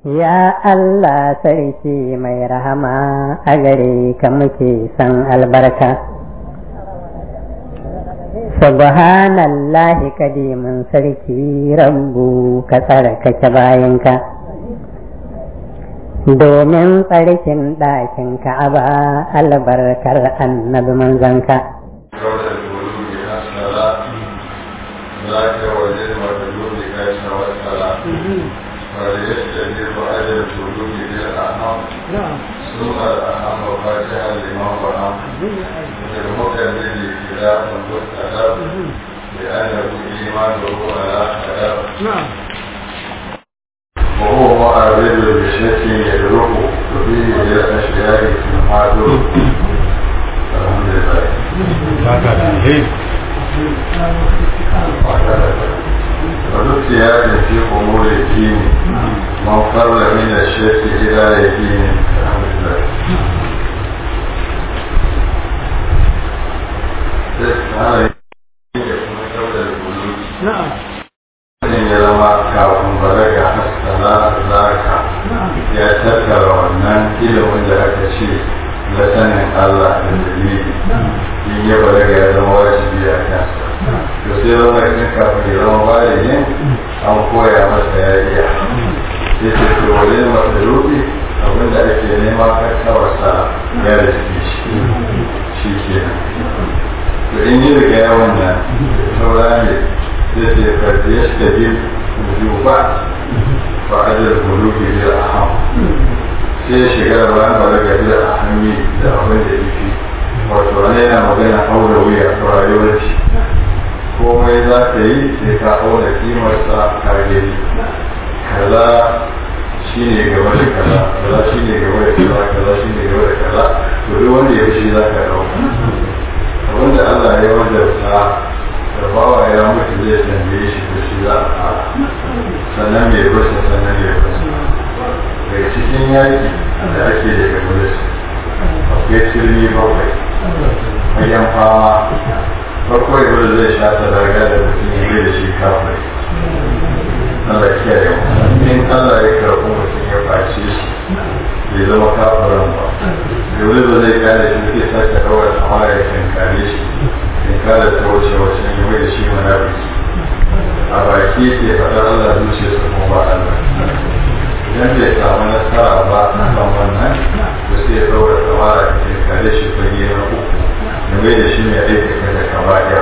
Ya Allah sarki mai rahama a gare ka muke san albarka. Subhanallahi kadimin sarki rabbu ka tsarkake bayanka. Domin tsarkin ɗakin ka'aba albarkar annabi manzanka. ذاك وجد مدلول كيس والسلام وليستجيب أجل الوجود بالأهم ثم الأهم فاتحا لمن فهم للمكمل خلاف مستقر لأنه إيمانه على خلاف وهو معرض بشك يدرك فيه للأشياء في المعدوم الحمد لله ونسي في أمور الدين من فر من الشرك إلى الدين الحمد لله نعم ya zama kafin balaga haskala zaka ya tattara wannan ilimin da aka ce na sanin Allah da dalili in ya balaga ya zama wajibi a kansa to sai zama in kafin ya zama baligi an koya masa ya iya sai ce to wajen masa rufi abinda ake nema kakkawarsa ya da shi shi kenan to in yi riga ya wannan saura ne sai ce karfi ya shiga bin wujuba ba a da buluki da aham sai ya shiga da bayan balaga da ahami da abin da yake wato wani yana magana aure wuya a rayuwar shi komai za ka yi sai ka aure kimarsa ka gani kaza shi ne gaba da kaza kaza shi ne gaba da kaza kaza shi ne gaba da kaza to duk wanda ya shi za ka dauka abinda Allah ya wajarta da bawa ya mutu zai tambaye shi da shi za a fara sannan mai rusa sannan mai rusa daga cikin yaki da ake daga mulki akwai turmi bakwai bayan fama bakwai wanda zai sha ta daga da mutum ya da shi kafai Allah kiyaye mu in Allah ya karɓi mutum ya face shi bai zama kafiran ba dole ba zai kare shi zai sake kawai amma ya kankare shi kankare ta wuce wace ne mai da shi munafiki a baki ke faɗar Allah zuciya su kuma ba Allah idan bai samu nasara ba a kan wannan to sai ya kawai tsamara ya kankare shi fage na uku da mai da shi mai aikata da kaba'ira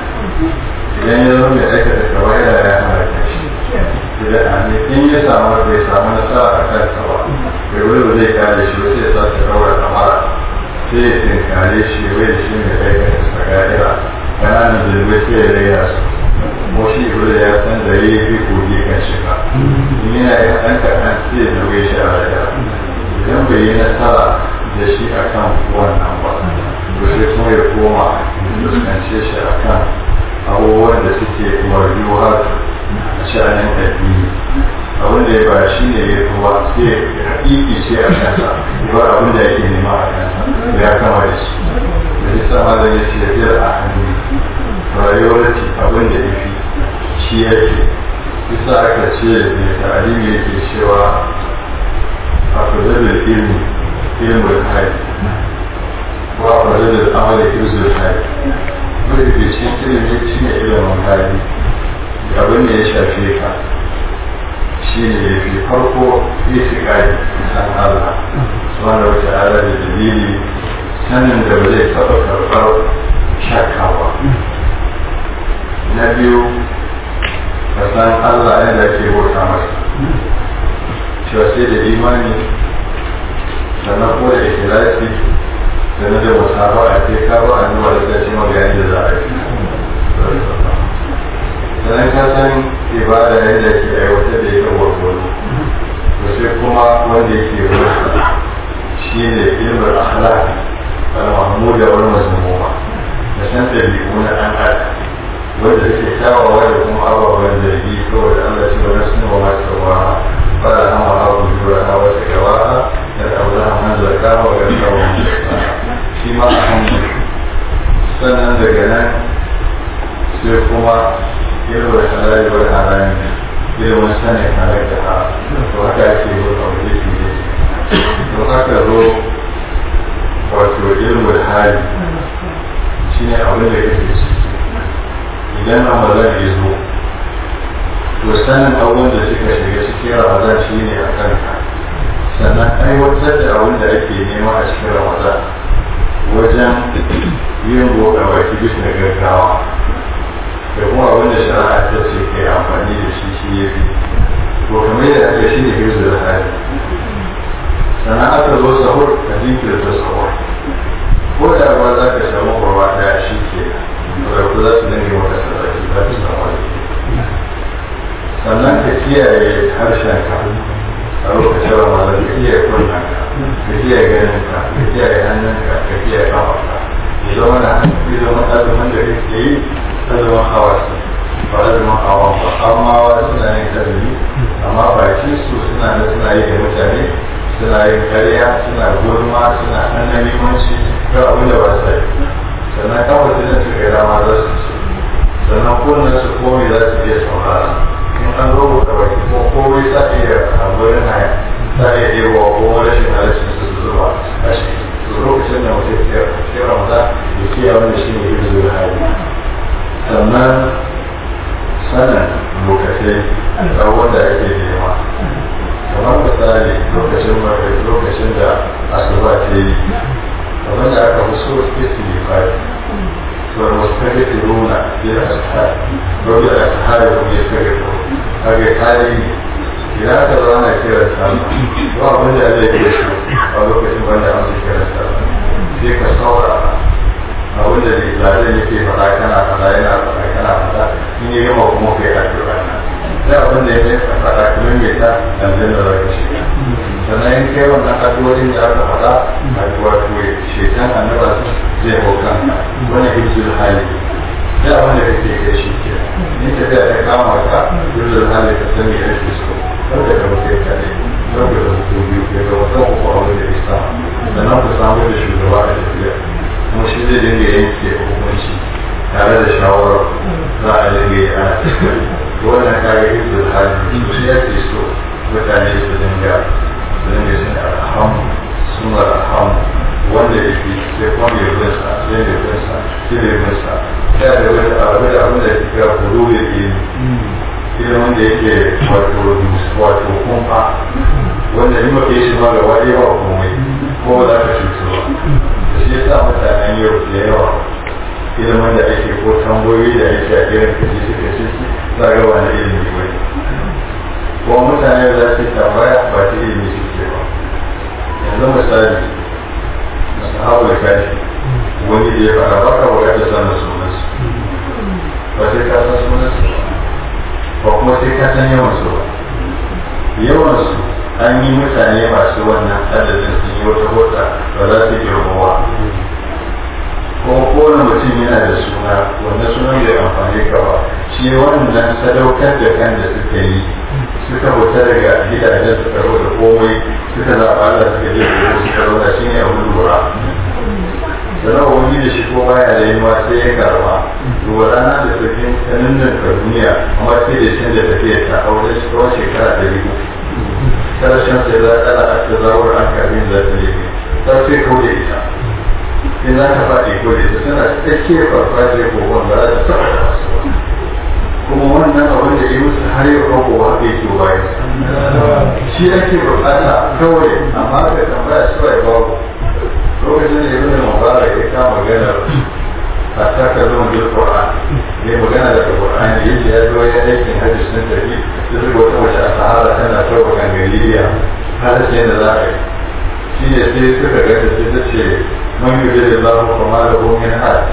idan ya zama mai aikata kaba'ira ya halaka shi da in ya samu bai samu nasara a kansa ba bai wuri ba zai kare shi ba sai ya sace rawar kamara sai ya tinkare shi wai da shi mai aikata su ga'ira ƙananan zirbai sai ya raya su ko shi wuri ya san da ya fi kogi kan shiga in yana yi ɗan kaɗan sai ya zauye shi a raya idan bai yi nasara da shi a kan wannan ba to sai kuma ya koma fuskance shi a kan abubuwan da suke marjuwar sha'anin addini abin da ya ba shi ne ya kuma sai hakiki ce a kansa ba abin da yake nema a kansa ya kama da shi da ya sama da ya ce biyar a hannu rayuwar ce abin da ya fi shi yake bisa aka ce mai ta'alimi yake cewa a fadadar ilmi ilmin hai ko a fadadar amala ilmin hai wanda ke cikin ilimi shi ne ilimin hali abin da ya shafe ka shi ne ya fi farko itikadi san Allah wanda wata ala da dalili sanin da ba zai taɓa karɓar shakka ba na biyu ka san Allah yadda ake bauta masa cewa sai da imani sannan ko da ikhlasi sannan da musaba a ce ka ba a nuna da ce magani da za a yi sannan ka san ibada yadda ke aiwatar da ita gwargwaro to sai kuma wanda yake rusa shi ne ilmar akhlaq al-mahmuda wal mazmuma da san dabi'u na dan adam wanda suke kyawawa da kuma ababen zargi saboda Allah ce wani suna wa masu wa fara hama abu jura na wata gawa da ɗaura man zarka wa ga tsawon shi ma a hannu sannan daga nan sai kuma yin wa halali wa harami yin wani sanin halal da ha to haka ake hali shi ne abin da kake ciki idan ramadan ya zo to sanin abubuwan da suka shiga cikin ramadan shi ne a kanka sannan aiwatar da abin da ake nema a cikin ramadan wajen yin buɗe baki bisa gaggawa da kuma abin da shari'a ta ce kai amfani da shi shi ya fi to kamar yadda aka shi ne hirzu da hali sannan aka zo sahur a jinkirta sahur ko da ba za ka samu kurwa ɗaya shi ke da ku za su dinga maka sadaki za su samu alheri sannan ka kiyaye harshen ka a lokacin ramadan ka kiyaye kunnen ka ka kiyaye ganin ka ka kiyaye hannun ka ka kiyaye kafa ka ya zama na hankali zama azumin da kake yi azumin hawasi ba azumin hawan ba amma wa suna yin azumi amma baki su suna da suna yi da mutane suna yin karya suna gurma suna hannun limanci ga abin da ba sa yi sannan kawai da su kai rama za su ci sannan kunnen su komai za su iya saurara in an rubuta baki ko komai sa iya a gurin haya sa iya ɗewa ko rashin halashin su zuba a shi lokacin da mutum ya fi ramadan ya kiyaye wanda shi ne ya zuwa hali sannan sanin lokacin abubuwan da ake nema kamar misali lokacin mafi lokacin da asuba ta yi kamar da aka fi so ke su yi fari wani wasu kare ta nuna biyar ashari wanda da ashari kuma ya kare ko kage kare idan aka zo ana kira sallah ba abin da zai ke so a lokacin wanda an zai kira sallah sai ka saurara abin da lalai yake faɗa kana faɗa yana faɗa kana faɗa in yi gama kuma kai addu'a nan sai abin da ya mai faɗa kuma mai ta aljanna da zaka shiga sannan in kai wannan addu'o'in da aka faɗa addu'a to shekan annaba zai hau kanka wani hibzul hali sai abin da kake kai shi ke ni tafiya ta kama ka hibzul hali ka sani ya rike so wanda ka mutai ka ne wanda ka mutu biyu ya ga wata uku abin da ya sa sannan ku samu da shugaba a tafiya kuma shi zai dinga yanke hukunci tare da shawarar za a dinga yi ana tafiya wannan kare hibzul hali shi ya ke so mutane su dinga su dinga sun alhamu sun alhamu wanda ya fi sai kuma mai binsa sai mai binsa sai mai binsa ya da wani abu da abin da ya kira kudu da ke irin wanda yake wato wato kumfa wanda in mafi shi ma gaba ɗaya ba komai ko ba za ka cutu ba da shi yasa mutanen yau da yawa irin wanda ake ko tambayoyi da ake a irin kaji suka ce za ga wani ilimi ba ko mutane da za su tambaya ba ta ilimi suke ba yanzu misali sahabu da kashi wani da ya fara baka bukatar sanin sunansu ba sai ka san sunansu ba kuma sai ka san yawansu ba yawansu an yi mutane masu wannan adadin sun yi wata hota ba za su girmawa kuma kowane mutum yana da suna wannan sunan bai amfani ka ba shi wannan sadaukar da kan da suka yi suka fita daga gidajen su karo da komai suka zaɓa Allah suka je da suka zauna shi ne abin lura sannan wani da shi ko baya da yi ma sai ya karba to rana da sabbin sanannan ka duniya amma sai da shi da tafiya ta aure shi kawai shekara da biyu karshen sai za a a ta zawar an kamin za ta yi ta sai kau da ita in za ka faɗi ko da ita tana tsakiyar farfajiyar kokon ba za ta taɓa da masu ba kuma wannan abin da ya musu har yau kawo wa bai ke bayan shi ake bukata kawai amma ka tambaya su bai babu lokacin da ibn mubarak ya kama maganar hatta ka zo mu qur'an ne magana da qur'an ya ce ya zo ya aikin hajji sun tafi da zuwa wata mace a sahara tana tauba kan galiya har sai da za a yi shi ne sai suka ga da sai ta ce man yi da Allah kuma da gomin hajji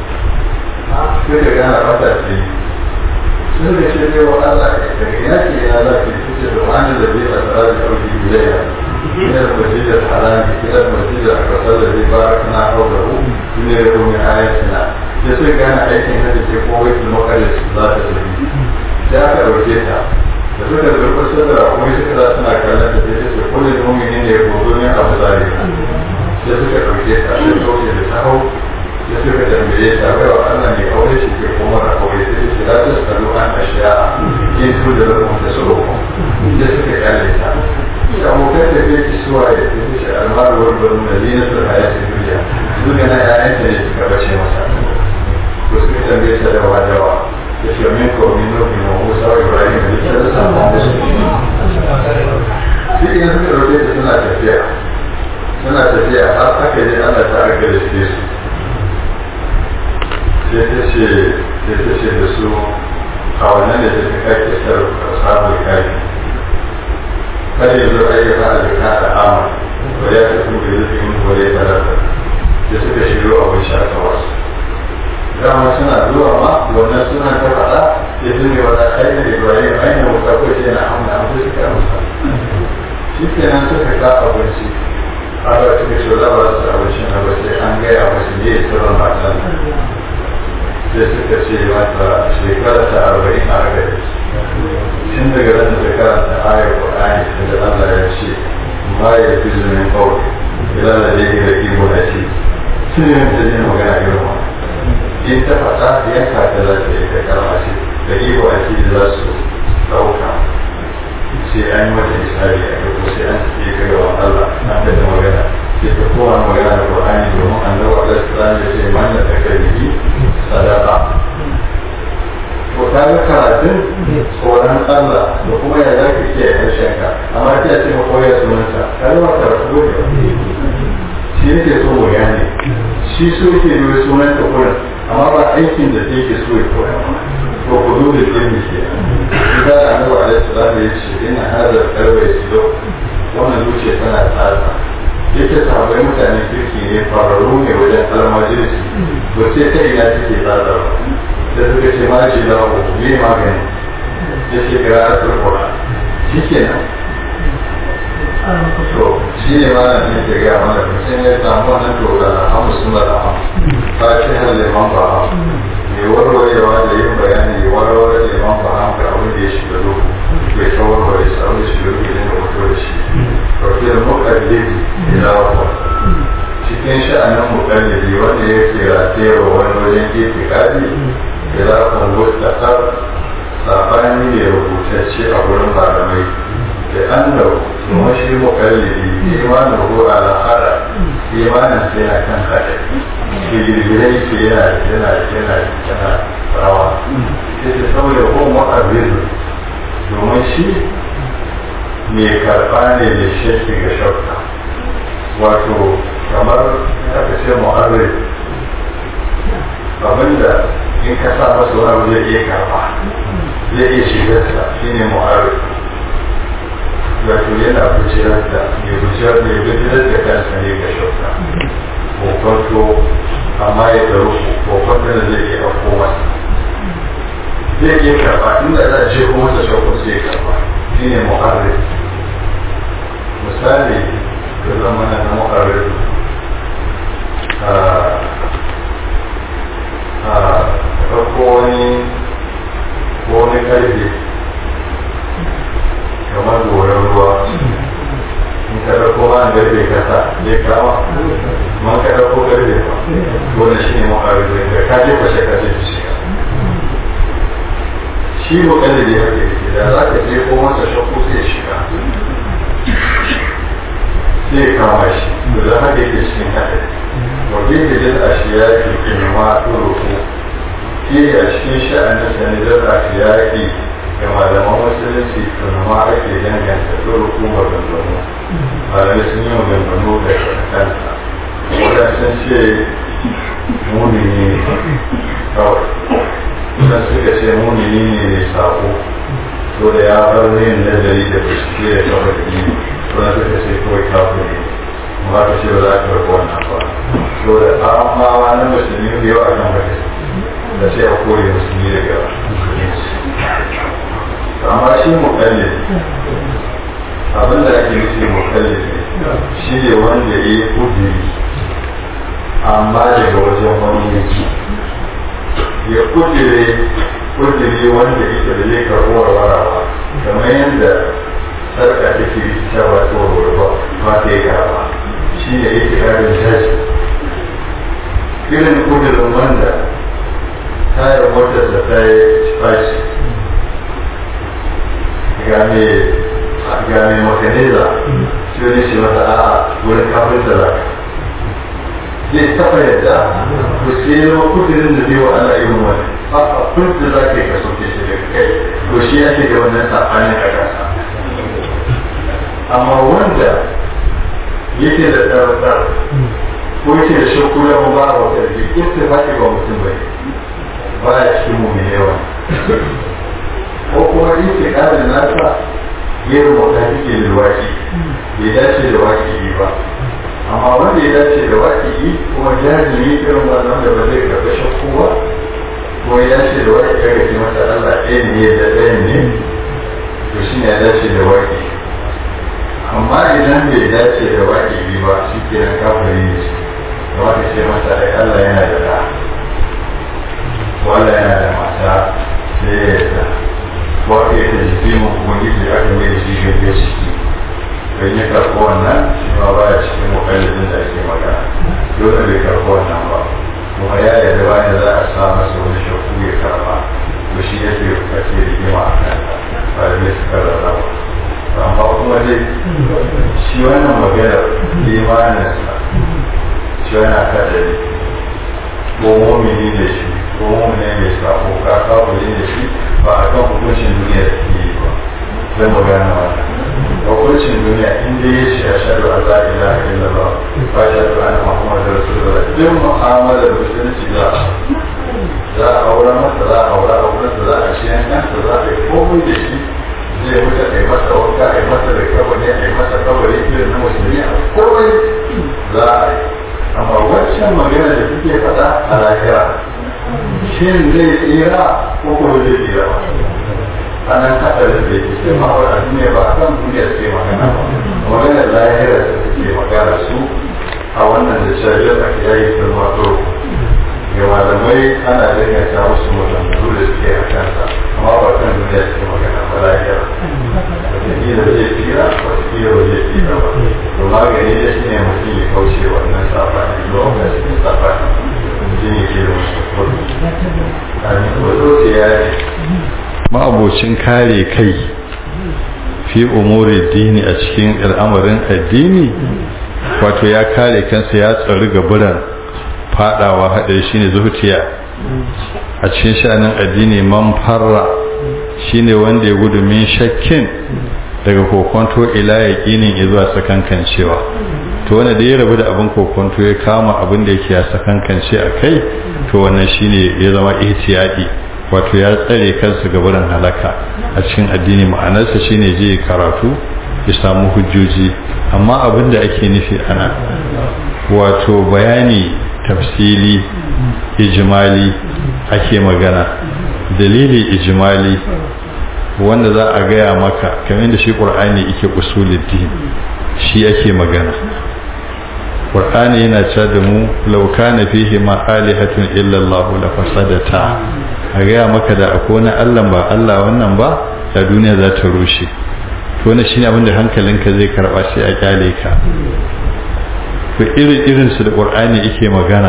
sai ka gana fata ce sun da ce ne wa Allah daga ina ce ina za ki ce da wani da zai a tsara da ɗauki biyayya ina da masjid al-harami ina da masjid al-aqsa da zai fara kana haura hu ina da kuma ayatina sai sai gane aikin hada ce ko wai kuma kare su za ta tafi sai aka ɗauke ta da suka zurfa sadara kuma suka za suna kallon da sai su kulle muminin da ya gozo ne abu zari sai suka ɗauke ta sai ɗauke da ta hau ya suka tambaye ta bai wa Allah ne aure shi ke kuma na aure sai ce za ta tsaro an ashiya yin su da rukun da tsoro ya suka kale ta shi abokan da ke ci suwa ya ce shi almaruwar bari na zina su haya su duniya duk yana yayan ta ne suka bace masa ko suka tambaye ta da wadawa ta ce min ko min nufi na musa wa ibrahim da ta da samu musu shi ne suka roƙe ta suna tafiya suna tafiya har aka je ana ta aka da su sai ta ce sai ta ce da su a wannan da ta kai kisar sabon kai kada yanzu ayyuka a zaka da ama ba ya ta kuma da zai yi wale talata da suka shiro abin shaka wasu dama suna zuwa ma wannan suna ta faɗa ya zune wata kai da ibrahim ainihin wuta ko ce na hamna an fi suka musa shi kenan suka ka abinci a ba suka ce za ba su abinci na ba sai an gaya masu ne sirrin matan sai suka ce mata shekara ta arba'in a gari tun daga ran da karanta ayar Qur'ani da Allah ya ce ma ya fi zumin kawai idan da yake da iko da shi sun yi ta jin magana girma in ta faɗa yanka ta za ta yi ta karma ce da iko a ce za su ɗauka sai an yi mata misali a gaba sai an yi ta gaban Allah an da magana sai ta kowa magana da Qur'ani domin annabi Allah sallallahu alaihi wasallam ya ce man da takalihi sadaka to ta ga karatun tsoron Allah da kuma ya za ka kiyaye harshen ka amma ta ce ma koya sunanta ta zama karatu ne shi yake so mu gane shi so yake yi sunanta kurin amma ba aikin da take so ya koya to ku duba ilmi ke da annabi alaihi salam ya ce ina hada karwa ya silo wannan zuciya tana tsatsa yake sahabbai mutane kirki ne fararru ne wajen almajirisi to sai ta ina take tsatsa da suka ce ma ce da abu me magani ya ce kira a turkura shi ke nan to shi ne ma na ne ke gaya mana mutum ya samu wannan to da hamu suna da hamu ba ce har liman ba hamu mai warwarewa da yin bayani ya warware liman ba hamu da abin da ya shiga duhu bai ta warware shi abin da shiga duhu ne da mutu da shi ɗauke da muƙaddidi ila wata cikin sha'anin muƙaddidi wanda ya ke ratayarwa wani wajen gefe kadi ya kungusta har sabani ne rubutacce a wurin malamai da an da kuma shi mukallidi imanin ko al'ada imanin sai yana kan haɗe da girgirai ke yana yana yana yana rawa sai ta sauya ko mu'abbiru domin shi mai karɓa ne da shakki ga shakka wato kamar aka ce mu'abbir abinda in ka sa masa wani zai iya karba zai iya shigarsa shi ne mu'arif wato yana bujiyar da mai bujiyar mai bujiyar da kansa ne ga shauka kokonto amma ya daru kokonto da zai iya afko masa zai iya karba inda za a ce ko masa shauka sai ya karba shi ne mu'arif misali da zamanin na mu'arif ɗauko wani ko wani karfe kamar goron ruwa in ka ɗauko ma garbe kasa zai kama ma ka ɗauko garbe ba wanda shi ne ma'arifin da ka je kwashe ka zai shiga shi ko kan da ya hake da za ka je ko masa shakku sai shiga sai kama shi da za haka yake cikin haɗari wajen da jin a shi ya ke kinima turuku ke a cikin sha'anin sanidar a shi ya ke ga malaman musulunci tunama ake danganta turuku maganganu malamai sun yi maganganu da kansa wadansu ce munini ne kawai wadan suka ce munini ne mai sako to da ya bar yin nazari da bincike da kawai da yi wadan suka ce kawai kafin ne amma ka ce ba za ka rabu wannan ba to da amma na musulmi da yawa kan bane da sai a kore musulmi daga amma shi mukallid abin da ake nufi mukallid shi ne wanda ya yi kudiri amma daga wajen wani yake ya kudire kudiri wanda ita da zai karɓo warwarawa kamar yadda sarka take ta ba ta warware ba ta yi karɓa shi ne yake ƙarin tashi irin kudurin wanda tayar motarsa ta yi fashi ga mai makaniza shi wani shi masa a wurin kafin da za zai taɓa yadda to sai ya zama kudirin da zai wa Allah irin wani a abin da za ka yi ka sauke shi daga kai to shi ake da wannan saɓanin a ƙasa amma wanda yake da ɗarɗar ko yake da shakku ya mu ba a wata da ke istifaki ba mutum bai ba ya cikin mu mai yawa ko kuma yake ƙarin nasa yin wata take da waki bai dace da waki ba amma wanda ya dace da waki kuma jajiri irin wannan da ba zai karɓi shakku ba ko ya dace da waki ya gaji masa Allah ɗaya ne da ɗaya ne to shi ne ya dace da waki amma idan bai dace da waki ba shi ke nan kafiri ne shi da wata ce masa ai Allah yana da ɗa wala yana da mata sai ya yarda wata ya ta jiki mu ubangiji aka mai da shi gaggiyar ciki don ya karɓi wannan shi ma ba ya cikin mukallafin da ake magana dole bai karɓi wannan ba kuma ya yarda bayan za a sa masa wani shakku ya karɓa to shi ya ke ake rigima a kan ba da zai suka rarraba amma kuma dai shi wannan maganar imaninsa shi wannan kadari ko momini da shi ko momini mai sako ka kafuri da shi ba a kan hukuncin duniya da ke yi ba zai magana wannan hukuncin duniya inda ya ce a shaɗu a za'a ila a ila ba ba shaɗu ana muhammadu rasulullah duk mu'amalar musulunci za a za a aura masa za a aura a wurin za a shi yankansa za a yi komai da shi zai wuce a yi masa wanka a yi masa da kabari a yi masa kabari irin na musulmi a komai za a yi amma wancan magana da suke faɗa a lahira shin zai tsira ko kuma zai tsira ba anan hadarin da yake sai ma wa duniya ba kan duniya suke magana ba magana lahira da suke magana su a wannan da shari'a a kiyaye sun wato ga malamai ana danganta musu maganganu da suke a kansa amma ba kan duniya suke magana ba lahira wataƙila zai tsira wataƙila ba zai tsira ba to magani da shi ne mutum ya kauce wannan safani lokacin safani mutum ya ke da wasu kudu kamin wato ya ne ma'abocin kare kai fi umuri dini a cikin al'amarin addini wato ya kare kansa ya tsari gaburan fadawa haɗari shine zuciya a cikin sha'anin addini man farra shine wanda ya gudu min shakkin daga kokonto ila yaqinin zuwa sakankancewa to wanda da ya rabu da abin kokonto ya kama abin da yake ya sakankance a kai to wannan shine ya zama ihtiyadi wato ya tsare kansa ga wurin halaka a cikin addini ma'anarsa shine je karatu ya samu hujjoji amma abin da ake nufi ana wato bayani tafsili ijimali ake magana dalili ijimali wanda za a gaya maka kamar da shi ƙur'ani yake usuluddin shi ake magana ƙur'ani yana cewa da mu lauka na fihi ma alihatun illallahu la fasadata a gaya maka da akwai wani allah ba allah wannan ba da duniya za ta rushe to wannan shine abin da hankalinka zai karba sai a kyale ka to irin irin su da qur'ani yake magana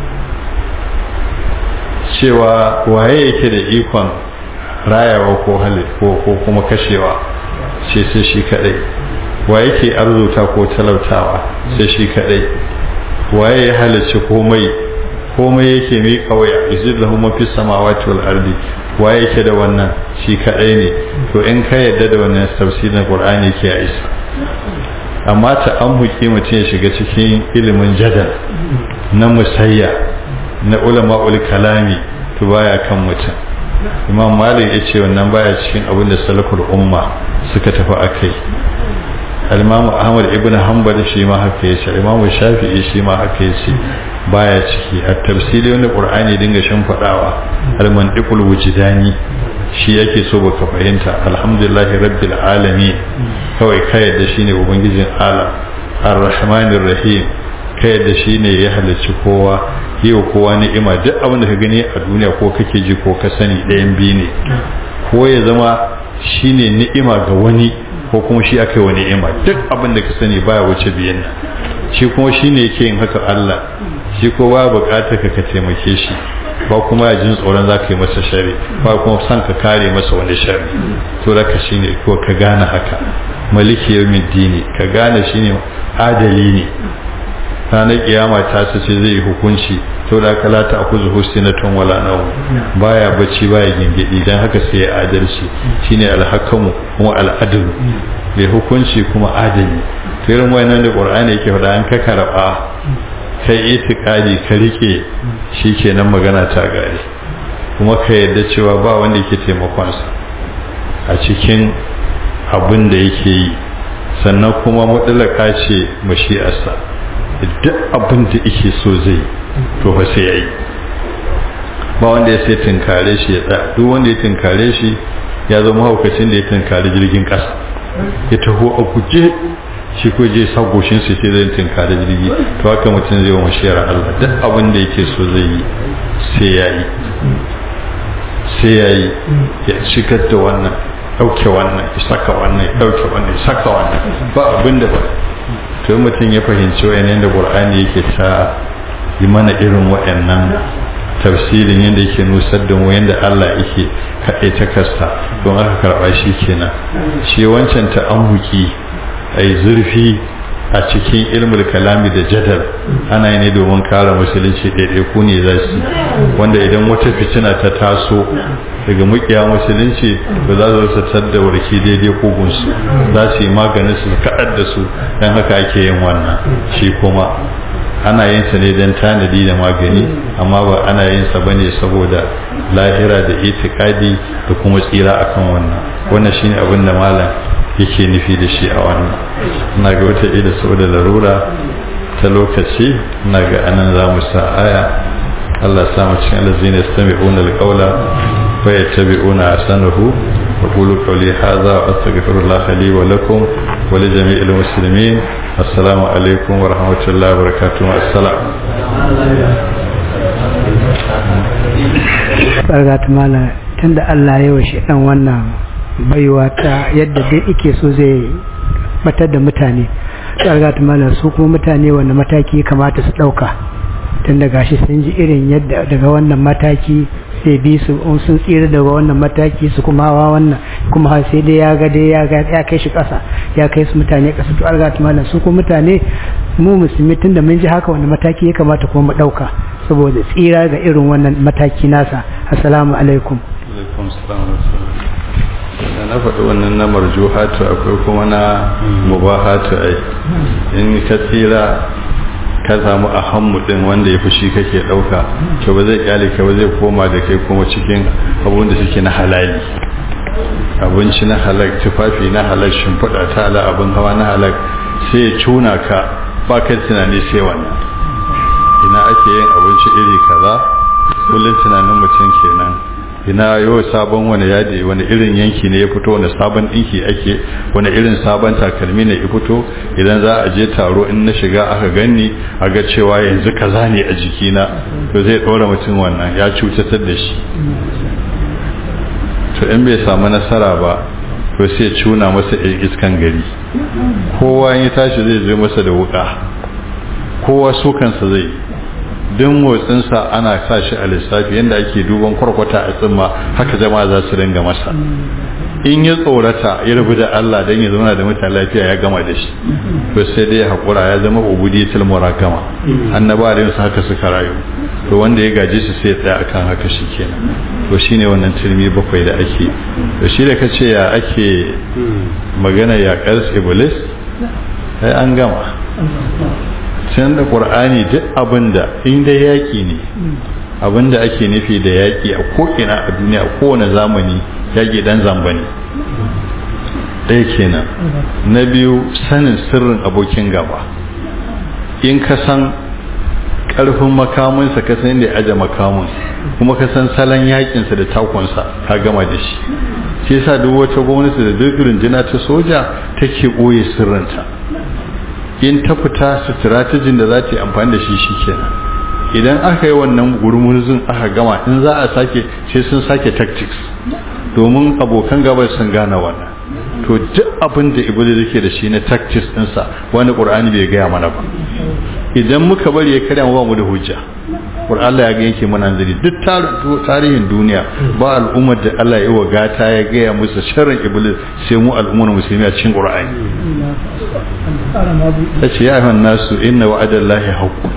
cewa waye yake da ikon rayawa ko halit ko ko kuma kashewa sai sai shi kadai waye yake arzuta ko talautawa sai shi kadai waye ya halicci komai komai yake mai kawaya izir lahu mafi samawati wal ardi waye yake da wannan shi kadai ne to in ka yadda da wannan tafsirin qur'ani ke ya isa amma ta an huki mutum ya shiga cikin ilimin jadal na musayya na ulama ul kalami to baya kan mutum imam malik ya ce wannan baya cikin abin da salafur umma suka tafi akai al-imam ahmad ibn hanbal shi ma haka yace imam shafi'i shi ma haka yace baya ciki a tafsiri wani qur'ani dinga shan fadawa al-mantiqul wujdani shi yake so baka fahimta alhamdulillahi rabbil alamin kawai ka yadda shine ubangijin alam ar-rahmanir rahim ka yadda shine ya halicci kowa yau kowa ni'ima duk abin da ka gani a duniya ko kake ji ko ka sani ɗayan biyu ne ko ya zama shine ni'ima ga wani ko kuma shi aka yi wa ni'ima duk abin da ka sani baya wuce biyan nan shi kuma shine yake yin haka Allah shi ko ba bukatar ka ka taimake shi ba kuma ya jin tsoron za ka yi masa shari ba kuma san ka kare masa wani shari to da ka shine ko ka gane haka maliki yawmin dini ka gane shine adali ne ranar kiyama ta su ce zai yi hukunci to da kala ta akuzu husnatun wala naw baya bacci baya gingidi dan haka sai ya adalci shine alhakamu kuma al'adlu bai hukunci kuma adali to irin wayannan da qur'ani yake faɗa an ka karba kai itikadi ka rike shikenan magana ta gare kuma ka yarda cewa ba wanda yake taimakon sa a cikin abin da yake yi sannan kuma mutlaka ce mashi'arsa duk abin da yake so zai to fa sai yayi ba wanda ya sai tinkare shi ya tsaya duk wanda ya tinkare shi ya zama haukacin da ya tinkare jirgin kasa ya taho a guje shi ko je sa goshin su sai zai tinkare jirgi to haka mutum zai wa mashiyar Allah duk abin da yake so zai yi sai yayi sai yayi ya shigar da wannan dauke wannan ya saka wannan ya dauke wannan ya saka wannan ba abin da ba to mutum ya fahimci wayannan da Qur'ani yake ta yi mana irin wayannan tafsirin yadda yake nusar da mu yadda Allah yake kaɗai ta kasta don aka karɓa shi kenan shi wancan ta'ammuki ai zurfi a cikin ilmul kalami da jadal ana yi ne domin kare musulunci ɗaiɗaiku ne za su wanda idan wata fitina ta taso daga mukiya musulunci ba za su tattar da warki daidai kogunsu za su yi maganin su kaɗar da su don haka ake yin wannan shi kuma ana yin sa ne don tanadi da magani amma ba ana yin sa bane saboda lahira da itikadi da kuma tsira akan wannan wannan shine abin da malam yake nufi da shi a wannan ina ga wata ida saboda larura ta lokaci ina ga anan za mu sa aya Allah sa mu cikin allazina yastami'una alqawla wa yattabi'una ahsanahu wa qulu qawli hadha wa astaghfirullah li wa lakum wa li jami'il muslimin assalamu alaikum wa rahmatullahi wa barakatuh assalam barkatu mala tunda Allah ya washe dan wannan baiwa ta yadda dai ike so zai batar da mutane barkatu mala su kuma mutane wanda mataki kamata su dauka tun da gashi sun ji irin yadda daga wannan mataki sai bi su in sun tsira daga wannan mataki su kuma hawa wannan kuma har sai dai ya ga dai ya ga ya kai shi kasa ya kai su mutane kasa to alga tumana su kuma mutane mu musulmi tun da mun ji haka wannan mataki ya kamata kuma mu dauka saboda tsira ga irin wannan mataki nasa assalamu alaikum alaikum salam da na faɗi wannan na marjuhatu akwai kuma na mubahatu ai in ka tsira ka samu a hammu din wanda ya fushi kake ɗauka to ba zai kyale ka ba zai koma da kai kuma cikin abun da suke na halali abinci na halak tufafi na halak shimfiɗa ta ala abin hawa na halak sai ya cuna ka ba kai tunani sai wannan ina ake yin abinci iri kaza kullum tunanin mutum kenan ina yau sabon wani yadi wani irin yanki ne ya fito wani sabon dinki ake wani irin sabon takalmi ne ya fito idan za a je taro in na shiga aka ganni a ga cewa yanzu kaza ne a jikina to zai ɗora mutum wannan ya cutatar da shi to in bai samu nasara ba to sai cuna masa iskan gari kowa ya tashi zai zo masa da wuka kowa su kansa zai duk motsinsa ana sa shi a lissafi yadda ake duban kwarkwata a tsimma haka jama'a za su ringa masa in ya tsorata ya rabu da Allah don ya zauna da mutane lafiya ya gama da shi to sai dai haƙura ya zama ubudiyatul murakama annaba da yinsu haka suka rayu to wanda ya gaji shi sai ya tsaya akan haka shi kenan to shine wannan turmi bakwai da ake to shi da kace ya ake magana ya ƙars iblis sai an gama can da ƙur'ani duk abinda inda yaƙi ne abinda ake nufi da yaƙi a ko'ina a duniya a kowane zamani yaƙi dan zamba ne ɗaya kenan na biyu sanin sirrin abokin gaba in ka san ƙarfin makamunsa ka san da ya aje makamun kuma ka san salon yaƙinsa da takonsa ka gama da shi shi yasa duk wata gwamnati da duk rundunar ta soja take ɓoye sirrinta in ta fita strategin da za ta yi amfani da shi shikenan idan aka yi wannan gurmurzun aka gama in za a sake sai sun sake tactics domin abokan gabar sun gane wannan to duk abin da iblis yake da shi na tactics ɗinsa wani ƙur'ani bai gaya mana ba idan muka bari ya karya ba mu da hujja kur Allah ya ga yake mana zari duk tarihin duniya ba al'ummar da Allah ya wa gata ya gaya musu sharrin iblis sai mu al'ummar musulmi a cikin qur'ani tace ya ayyuhan nasu inna wa'adallahi haqqun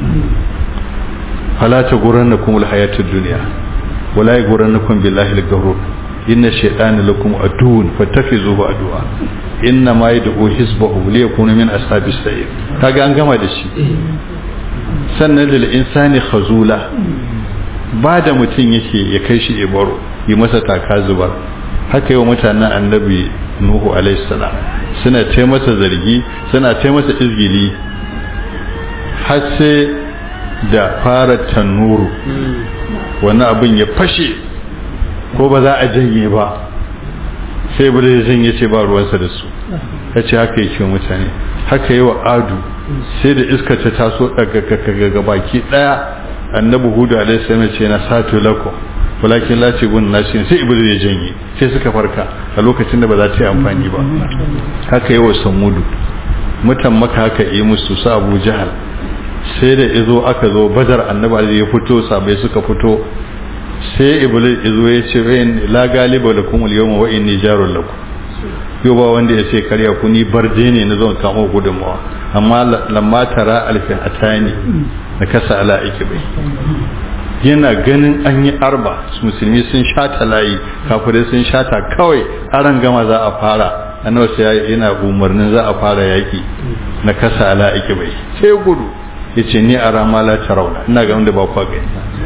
fala taghurrannakum alhayatud dunya wala yaghurrannakum billahi al-ghurur inna shaytana lakum aduwwun fattakhidhuhu aduwa inna ma yad'u hizbahu liyakuna min ashabis sa'ir kaga an gama da shi sannan lil insani khazula ba da mutum yake ya kai shi ibaro yi masa taka zubar haka yau mutanen annabi nuhu alaihi salam suna ce masa zargi suna ce masa izgili har sai da fara tanuru wani abin ya fashe ko ba za a janye ba sai bude ya janye ce ba ruwansa da su ya ce haka yake mutane haka yi wa adu sai da iska ta taso daga baki daya annabi hudu alaihi salam ce na satu lakum walakin la gun nasi sai iblis ya janye sai suka farka a lokacin da ba za ta yi amfani ba haka yi wa samudu mutan maka haka yi musu sa abu jahal sai da izo aka zo badar annabi ya fito sabai suka fito sai iblis izo ya ce la galiba lakum al-yawma wa inni jarul lakum yau ba wanda ya ce karya ku ni barde ne na zon kamo gudunmawa amma lamma tara alfin atani na kasa ala bai yana ganin an yi arba musulmi sun shata layi kafirai sun shata kawai aran gama za a fara annabi sai yana umarnin za a fara yaki na kasa ala bai sai gudu yace ni a rama la tarauna ina ga wanda ba kwa gani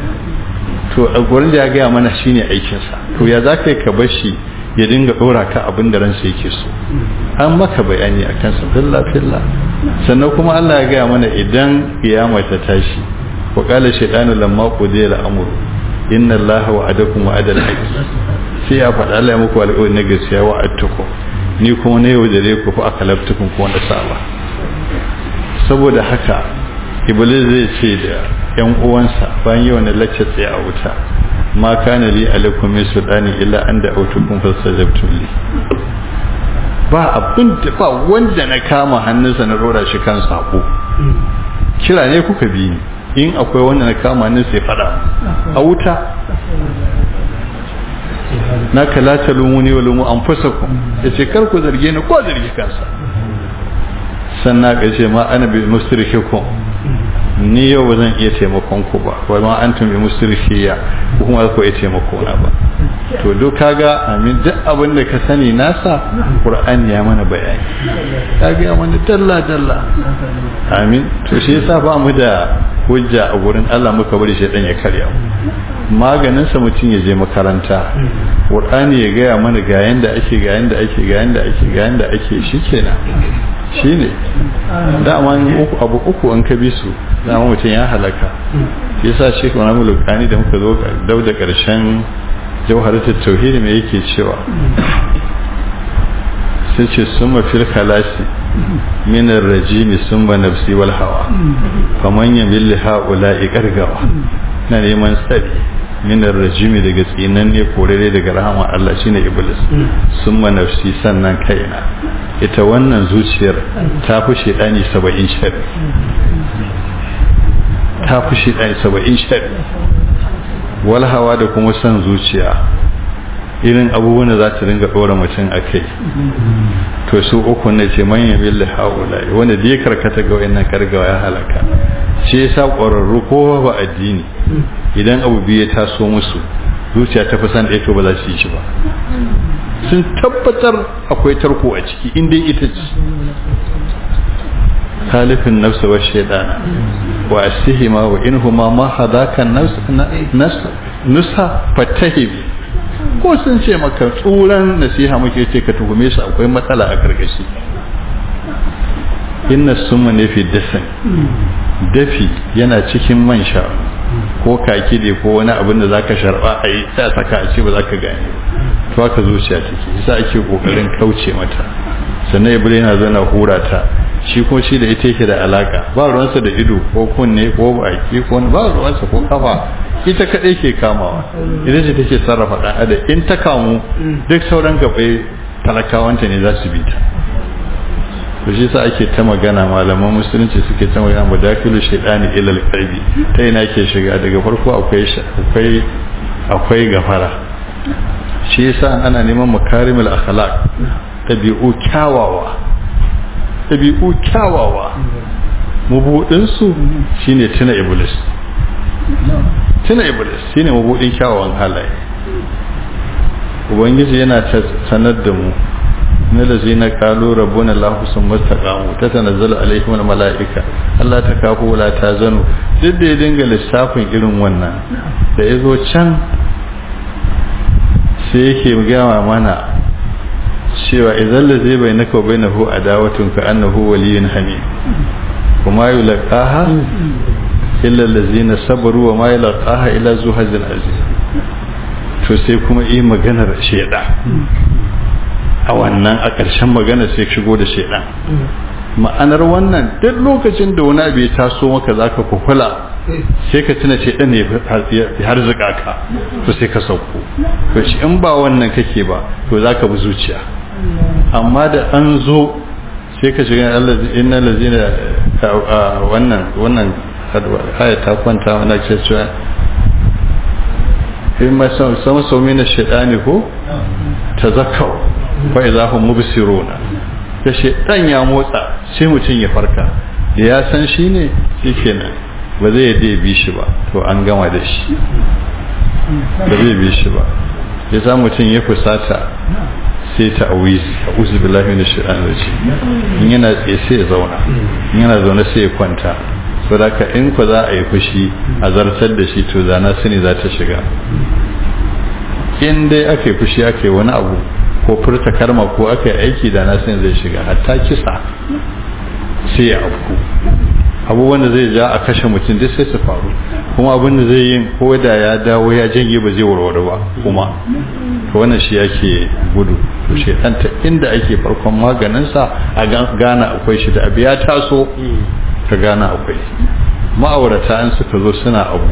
to a gurin da ya gaya mana shine aikinsa to ya za ka bar shi ya dinga dora ka abin da ransa yake so an maka bayani a kansa filla filla sannan kuma Allah ya gaya mana idan kiyama ta tashi wa qala shaytanu lamma qudiya al-amr inna Allah wa'adakum wa'adal haqq sai ya faɗa Allah ya muku alƙawari na gaskiya wa'adtukum ni kuma ne yau da ku fa akalaftukum ko wanda saba saboda haka iblis zai ce da yan uwansa bayan yawan lacce tsaye a wuta ma kana li alaikum min sultani illa an da autukum fastajabtum li ba abin da ba wanda na kama hannunsa na rora shi kan sako kira ne kuka bi ni in akwai wanda na kama hannun sai fada a wuta na kalata lumuni wa lumu anfusakum yace kar ku zarge ni ko zargi kansa sannan ka ce ma ana bi musrikikum ni yau ba zan iya taimakon ku ba wai ma an tumi musrikiya ko kuma ku iya taimako na ba to duk kaga amin duk abin da ka sani nasa qur'ani ya mana bayani kaga ya mana dalla dalla amin to shi yasa ba mu da hujja a gurin Allah muka bari shi dan ya karya maganin sa mutum ya je makaranta qur'ani ya gaya mana ga yanda ake ga yanda ake ga yanda ake ga yanda ake shikenan shine dama uku abu uku an ka bi su dama mutum ya halaka yasa shi kuma mu lukani da muka zo dau da karshen jawharatul tauhid me yake cewa sai ce summa fil khalasi min ar-rajim summa nafsi wal hawa faman yamil haula'i gargawa na neman tsari min ar-rajim daga tsinan ne korere daga rahama Allah shine iblis summa nafsi sannan kaina ita wannan zuciyar ta fi shedani 70 shari ta fi shedani 70 shari wal hawa da kuma san zuciya irin abubuwan da za ta ringa ɗora mutum a kai to su uku ne ce manyan billi haula wanda da ya karkata ga wayannan kargawa ya halaka shi yasa ƙwararru ko ba addini idan abu biyu ya taso musu zuciya ta fi san ɗaya to ba za su yi shi ba sun tabbatar akwai tarko a ciki inda ita ce halifin nafsa wa shaidana wa asihima wa inhuma ma hadakan nusa fatahibi ko sun ce maka tsuran nasiha muke ce ka tuhume su akwai matsala a karkashi inna summa ne fi dasan dafi yana cikin man sha ko kaki ne ko wani abin da zaka sharba a yi sai saka a ce ba zaka gane ba to haka zuciya take yasa ake kokarin kauce mata sannan iblis yana zana hura ta shi ko shi da ita yake da alaka ba ruwansa da ido ko kunne ko baki ko ba ruwansa ko kafa ita kadai ke kamawa ita ce take sarrafa dan adam in ta kamu duk sauran gabai talakawanta ne za su bi ta to shi sa ake ta magana malaman musulunci suke ta magana madakilu shaidani ilal qalbi ta ina ke shiga daga farko akwai akwai akwai gafara shi yasa ana neman makarimul akhlaq tabi'u kyawawa tabi'u kyawawa mabudin su shine tuna iblis tuna iblis shine mabudin kyawawan halaye ubangiji yana ta sanar da mu na da zina kalu rabbuna lahu sun mastaqamu ta tanazzalu alaihim almalaika Allah ta kafu wala ta zanu duk da ya dinga lissafin irin wannan da yazo can sai yake gama mana cewa idan la zai bai naka bai nahu adawatun ka annahu waliyun hamid kuma yulqaha illa allazina sabaru wa ma yulqaha illa zuhazil aziz to sai kuma yi maganar sheda a wannan a ƙarshen magana sai shigo da shaidan ma'anar wannan duk lokacin da wani abu ya taso maka za ka kukula sai ka tuna shaidan ne har zuka ka to sai ka sauko to shi in ba wannan kake ba to za ka bi zuciya amma da an zo sai ka shiga inna lazina wannan wannan aya ta kwanta wannan ce cewa in ma sama sau mina shaidani ko ta zakau fa idza hum mubsiruna da shedan ya motsa sai mutum ya farka da ya san shi ne shikenan ba zai yadda ya bi shi ba to an gama da shi ba zai bi shi ba ya sa mutum ya fusata sai ta awizi a uzu billahi min shaitan rajim in yana tsaye sai ya zauna in yana zaune sai ya kwanta so da ka in ku za a yi fushi a zartar da shi to zana sani za ta shiga in dai aka yi fushi aka yi wani abu ko furta karma ko aka yi aiki da na sani zai shiga hatta kisa sai ya afku abubuwan da zai ja a kashe mutum duk sai su faru kuma abin da zai yin ko da ya dawo ya janye ba zai warware ba kuma to wannan shi yake gudu to shedan ta inda ake farkon maganinsa a gana akwai shi da abu ya taso ka gana akwai ma'aurata an suka zo suna abu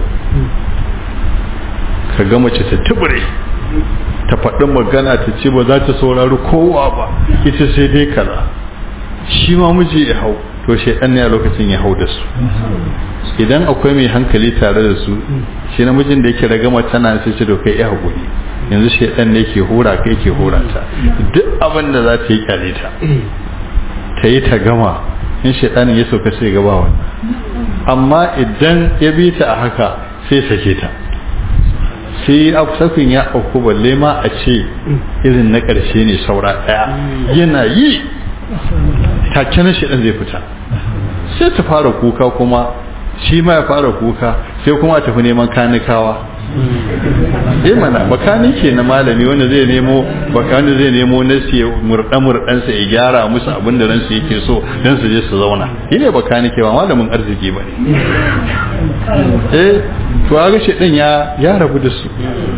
ka ga mace ta tubure ta faɗi magana ta ce ba za ta saurari kowa ba ita sai dai kaza shi ma miji ya hau to shaidan ne a lokacin ya hau da su idan akwai mai hankali tare da su shi namijin da yake ragama tana sai ce to kai ya haƙuri yanzu shaidan ne ke hura kai ke hura ta duk abin da za ta yi kyale ta ta yi ta gama in shaidanin ya sauka sai gaba wannan amma idan ya bi ta a haka sai sake ta sai sakin ya auku balle ma a ce irin na ƙarshe ne saura ɗaya yana yi take na shaɗan zai fita sai ta fara kuka kuma shi ma ya fara kuka sai kuma a tafi neman kanikawa eh mana makanike na malami wanda zai nemo wanda zai nemo na siya murɗa murɗansa ya gyara musu abin da ransu yake so don su je su zauna shi ne makanike ba malamin arziki ba ne eh to a gashe ɗin ya ya rabu da su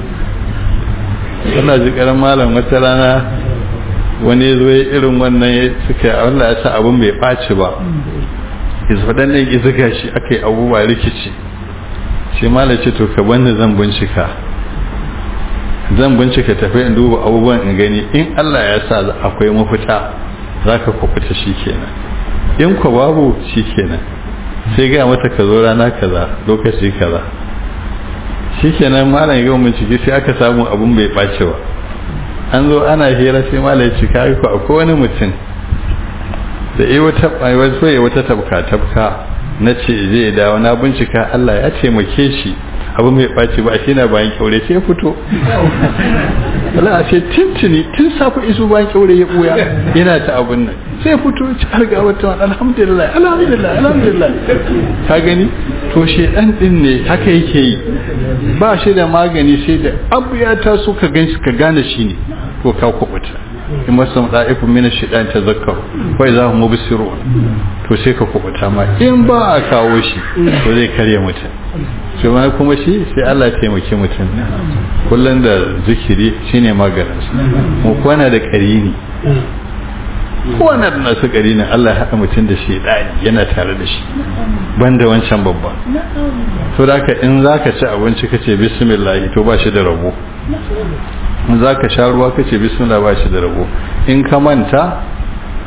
Allah ji karan malam wata rana wani ya zo ya irin wannan suka Allah ya sa abin bai ɓaci ba izfaɗan nan iziga shi aka yi abubuwa rikici sai malam ce to ka bani zan bincika zan bincika tafi in duba abubuwan in gani in Allah ya sa akwai mafita za ka kwakwata shi kenan in kwa babu shi kenan sai ga mata ka zo rana kaza lokaci kaza shi kenan malam ya gama bincike sai aka samu abun bai ɓace ba an zo ana hira sai malam ya cika ko akwai wani mutum da yi wata wato ya wata tabka tabka na ce zai dawo na bincika Allah ya taimake shi abu mai ɓaci ba shi na bayan kyaure sai ya fito Allah a ce tintini tun safa isu bayan kyaure ya ɓuya yana ta abun nan sai fito ci har ga wata alhamdulillah alhamdulillah alhamdulillah ka gani to shedan din ne haka yake yi ba shi da magani sai da abu ya taso ka gan ka gane shi ne to ka kubuta in masu da'ifin mina shidan ta zakar wai za mu bisiru to sai ka kubuta ma in ba a kawo shi to zai karya mutum sai ma kuma shi sai Allah ya taimaki mutum kullum da zikiri shine maganinsa mu kwana da karini kowane da nasu gari ne Allah ya haɗa mutum da shi ɗani yana tare da shi banda wancan babba to da ka in za ka ci abinci ka ce bismillah to ba shi da rabo in za ka sha ruwa ka ce bismillah ba shi da rabo in ka manta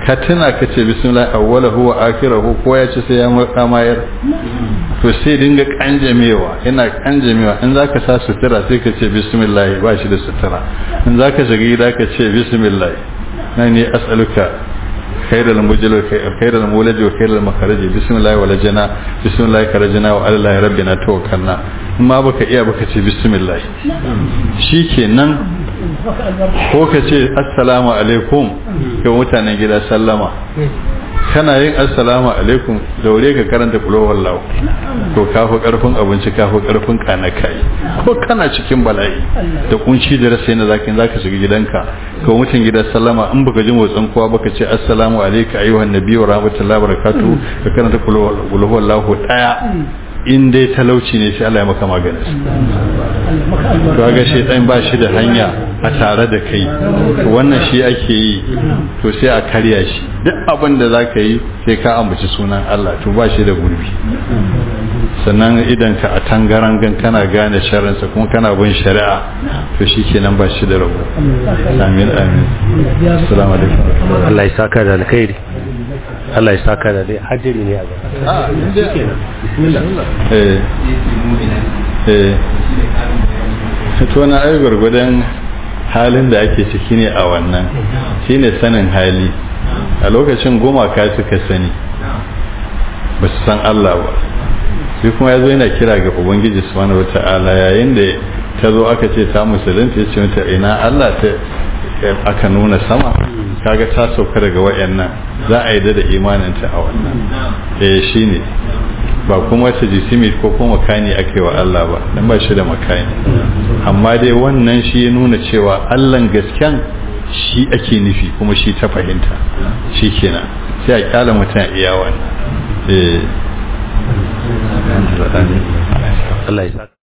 ka tuna ka ce bismillah awwalahu wa akhirahu ko ya ce sai ya murka mayar to sai dinga kanjamewa yana kanjamewa in zaka sa sutura sai ka ce bismillah ba shi da sutura in zaka shiga gida ka ce bismillah na ne as'aluka khairal mujil khairal mulad wa khairal makharij bismillah wala jana bismillah karajna wa ala rabbina tawakkalna in ma baka iya baka ce bismillah shikenan ko ka ce assalamu alaikum ga mutanen gida sallama kana yin assalamu alaikum daure ka karanta kulowar lau to kafa karfin abinci kafa karfin kanakai ko kana cikin bala'i da kunci da rasa yana zaka zaka shiga gidanka ka mutum gida sallama in baka ji motsin kowa baka ce assalamu alayka ayyuhan nabiyyu wa rahmatullahi wa barakatuh ka karanta kulowar lau daya in dai talauci ne sai Allah ya maka maganin to ga shaitan ba shi da hanya a tare da kai wannan shi ake yi to sai a karya shi duk abin da zaka yi sai ka ambaci sunan Allah to ba shi da gurbi sannan idan ka a tangaran gan kana gane sharrinsa kuma kana bin shari'a to shi kenan ba shi da rabo amin amin assalamu alaikum Allah ya saka da alkhairi Allah ya saka da dai hajjiri ne a gaba eh eh to na ai gurgudan halin da ake ciki ne a wannan shine sanin hali a lokacin gumaka suka sani ba su san Allah ba sai kuma ya zo yana kira ga ubangiji subhanahu wata'ala yayin da ta zo aka ce ta musulunta ya ce mata ina Allah ta aka nuna sama kaga ta sauka daga wayannan za a yi da imaninta a wannan eh shine ba kuma ta jisimi ko kuma makani ake wa Allah ba dan ba shi da makani amma dai wannan shi ya nuna cewa Allahn gasken shi ake nufi kuma shi ta fahimta shi kenan sai a kyala mutum iya wannan eh Allah ya saka